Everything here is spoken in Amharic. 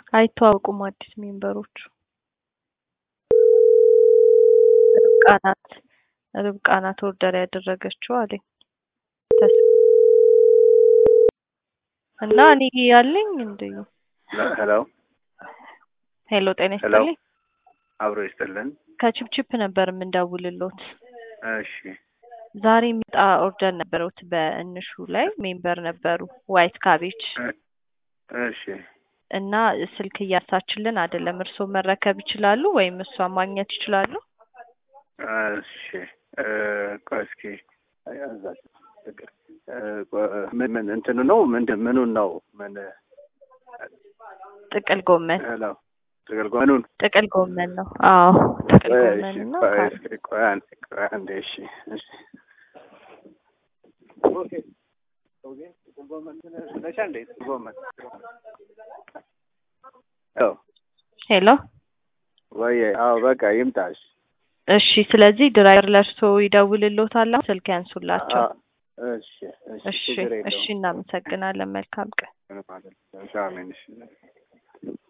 አይተዋወቁም አዲስ ሜምበሮቹ። ርብቃ ናት ርብቃ ናት ኦርደር ያደረገችው አለኝ ተስ- እና እኔ ያለኝ እንደ ሄሎ ሄሎ ጤና ሄሎ። ይስጥልኝ አብሮ ይስጥልን። ከቺፕቺፕ ነበር የምንደውልሎት። እሺ ዛሬ የሚጣ ኦርደር ነበሩት በእንሹ ላይ ሜምበር ነበሩ ዋይት ካቤጅ እሺ እና ስልክ እያሳችልን አይደለም። እርስዎ መረከብ ይችላሉ ወይም እሷ ማግኘት ይችላሉ? እሺ እ፣ ቆይ እስኪ እዛች ፍቅር እ፣ ቆ- ምን ምን እንትኑ ነው ምንድን ምኑን ነው ምን ጥቅል ጎመን ሄሎ ጥቅል ምኑን ጥቅል ጎመን ነው። አዎ ጥቅል ቆይ ጎመን እሺ ነው። ቆይ እስኪ ቆይ አንዴ ቆይ አንዴ እሺ እሺ ኦኬ ኦኬ ጥቅል ጎመን ነሻ እንዴ ጥቅል ጎመን ሄሎ ሄሎ ወይ አዎ በቃ ይምጣሽ እሺ። ስለዚህ ድራይቨር ለእርሶ ይደውልሎታል። አሁን ስልክ ያንሱላቸው። እሺ እሺ እሺ ችግር እሺ። የለውም እናመሰግናለን። መልካም ቀን። ምንም አይደለም። አሜን እሺ